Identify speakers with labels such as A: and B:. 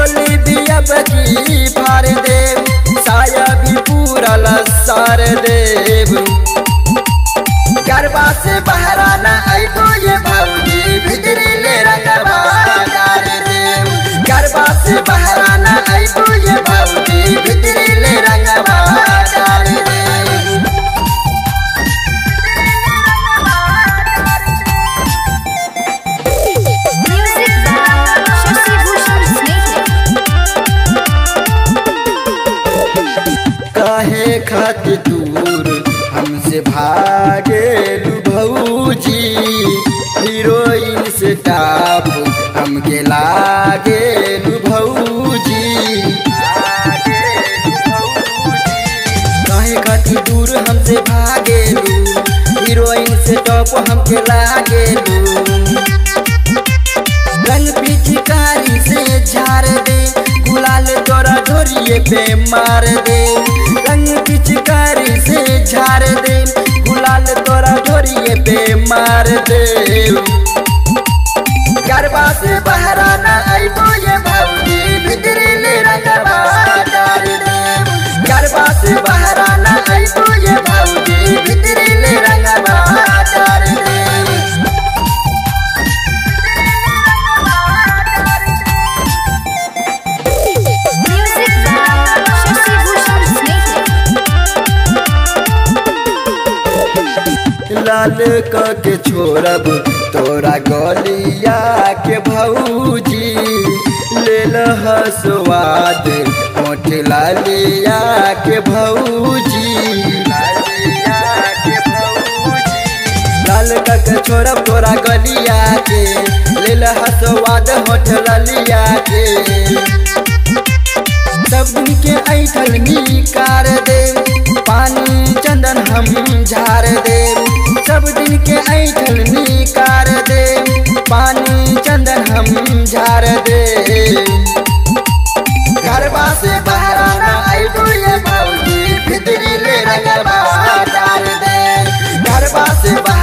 A: चोली भी अब की फार देव साया भी पूरा लसार देव गरबा से बहराना आइबो ये भौजी भितरी ले रंगवा डार देव गरबा से बहराना आइबो ये भौजी भितरी ले रंगवा डार देव
B: Music by Shashi Bhushan Snake.
A: काहे खातिर दूर हमसे भागे भौजी हीरोइन से टाप हमके लागे भौजी काहे खातिर दूर हमसे भागे हीरोइन से टॉप हमके लागे रंग पिचकारी से झाड़ दे गुलाल तोरा ढोरिए पे मार दे रंग पिचकारी से झाड़ दे गुलाल तोरा ढोरिए पे मार दे गरबा से बहराना आइबो ये भौजी भितरी ले रंगवा डार दे गरबा से बहराना आइबो ये भौजी भितरी ले रंगवा डार दे
B: Music by Shashi Bhushan Snake.
A: लाल क के छोड़ब तोरा गलिया के भौजी ले लह स्वाद होठ लालिया के भौजी लाल क के छोड़ब तोरा गलिया के ले लह स्वाद होठ लालिया के सब के ऐठल निकार दे पानी चंदन हम झार दे सब दिन के ऐठल निकार दे पानी चंदन हम झार दे घरवा से बहराना आइबो ये भौजी भितरी ले रंगवा डाल दे घरवा से बहराना